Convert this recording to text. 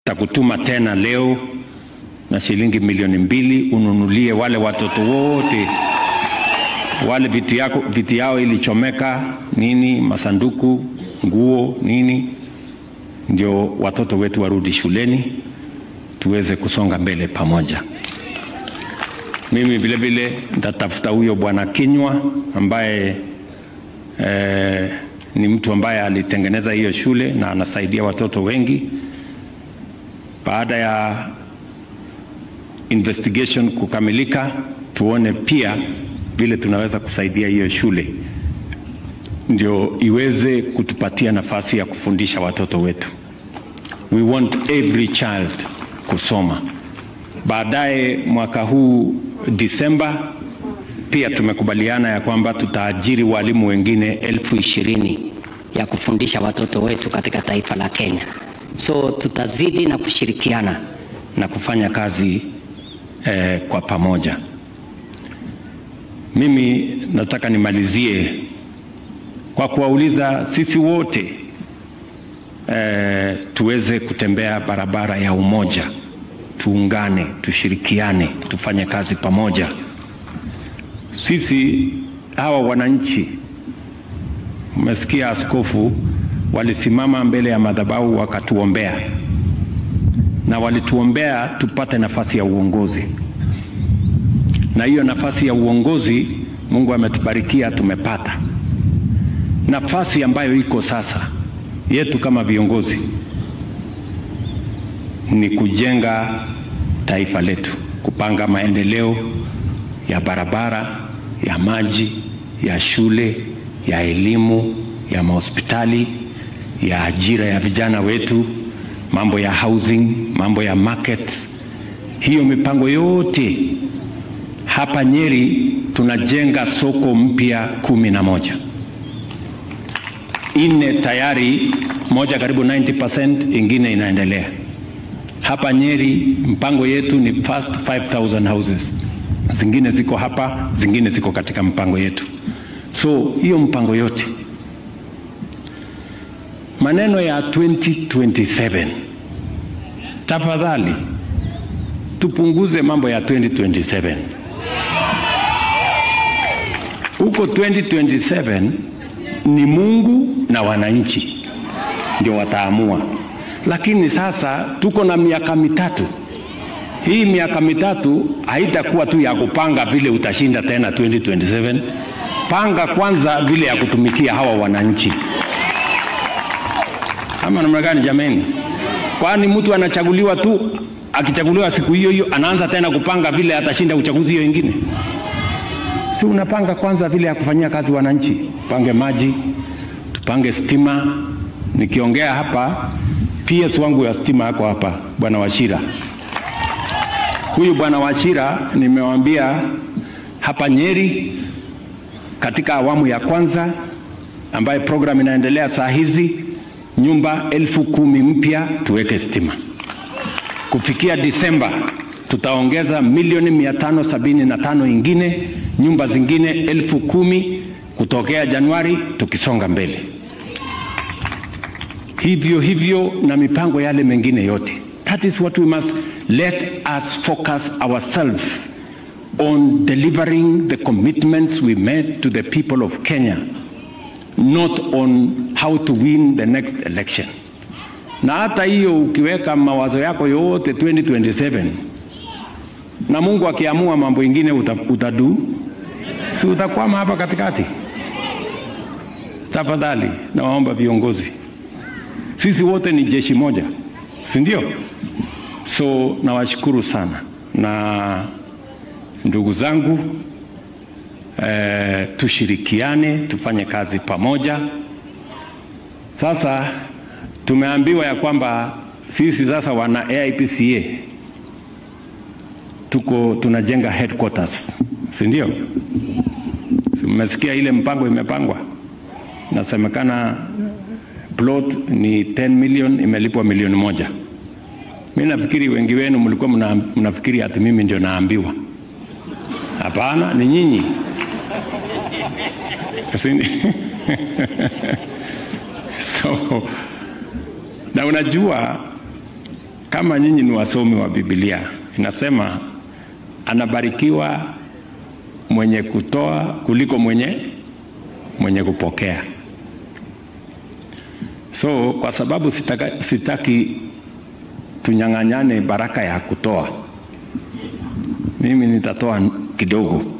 takutuma tena leo na shilingi milioni mbili ununulie wale watoto wote wale vitu yako vitu yao ilichomeka nini, masanduku, nguo nini, ndio watoto wetu warudi shuleni tuweze kusonga mbele pamoja. Mimi vile vile nitatafuta huyo bwana Kinywa ambaye eh, ni mtu ambaye alitengeneza hiyo shule na anasaidia watoto wengi. Baada ya investigation kukamilika, tuone pia vile tunaweza kusaidia hiyo shule ndio iweze kutupatia nafasi ya kufundisha watoto wetu. We want every child kusoma. Baadaye mwaka huu Disemba, pia tumekubaliana ya kwamba tutaajiri walimu wengine elfu ishirini ya kufundisha watoto wetu katika taifa la Kenya. So tutazidi na kushirikiana. na kufanya kazi eh, kwa pamoja. Mimi nataka nimalizie kwa kuwauliza sisi wote eh, tuweze kutembea barabara ya umoja, tuungane, tushirikiane, tufanye kazi pamoja. Sisi hawa wananchi, umesikia askofu, walisimama mbele ya madhabahu wakatuombea na walituombea tupate nafasi ya uongozi, na hiyo nafasi ya uongozi Mungu ametubarikia, tumepata nafasi ambayo iko sasa yetu kama viongozi ni kujenga taifa letu, kupanga maendeleo ya barabara, ya maji, ya shule, ya elimu, ya mahospitali, ya ajira ya vijana wetu, mambo ya housing, mambo ya markets. Hiyo mipango yote hapa Nyeri tunajenga soko mpya kumi na moja nne tayari, moja karibu 90%, ingine inaendelea hapa Nyeri. Mpango yetu ni first 5000 houses, zingine ziko hapa, zingine ziko katika mpango yetu. So hiyo mpango yote, maneno ya 2027 tafadhali tupunguze mambo ya 2027 huko 2027 ni Mungu na wananchi ndio wataamua, lakini sasa tuko na miaka mitatu. Hii miaka mitatu haitakuwa tu ya kupanga vile utashinda tena 2027. Panga kwanza vile ya kutumikia hawa wananchi, ama namna gani jameni? Kwani mtu anachaguliwa tu, akichaguliwa siku hiyo hiyo anaanza tena kupanga vile atashinda uchaguzi hiyo ingine? Si unapanga kwanza vile ya kufanyia kazi wananchi, pange maji, tupange stima. Nikiongea hapa, PS wangu ya stima yako hapa, bwana Washira. Huyu bwana Washira nimewambia hapa Nyeri, katika awamu ya kwanza ambaye program inaendelea saa hizi, nyumba elfu kumi mpya tuweke stima. Kufikia Disemba tutaongeza milioni mia tano sabini na tano ingine nyumba zingine elfu kumi kutokea Januari tukisonga mbele, hivyo hivyo na mipango yale mengine yote. That is what we must let us focus ourselves on delivering the commitments we made to the people of Kenya, not on how to win the next election. Na hata hiyo ukiweka mawazo yako yote 2027 na Mungu akiamua mambo ingine utadu, si utakwama hapa katikati? Tafadhali nawaomba viongozi, sisi wote ni jeshi moja, si ndio? So nawashukuru sana na ndugu zangu eh, tushirikiane tufanye kazi pamoja. Sasa tumeambiwa ya kwamba sisi sasa wana AIPCA tuko tunajenga headquarters, si ndio? Si mmesikia ile mpango imepangwa, nasemekana plot ni 10 million, imelipwa milioni moja. Mi nafikiri wengi wenu mlikuwa mna, mnafikiri ati mimi ndio naambiwa. Hapana, ni nyinyi. so na unajua kama nyinyi ni wasomi wa Biblia, inasema anabarikiwa mwenye kutoa kuliko mwenye mwenye kupokea. So kwa sababu sitaka, sitaki tunyang'anyane baraka ya kutoa, mimi nitatoa kidogo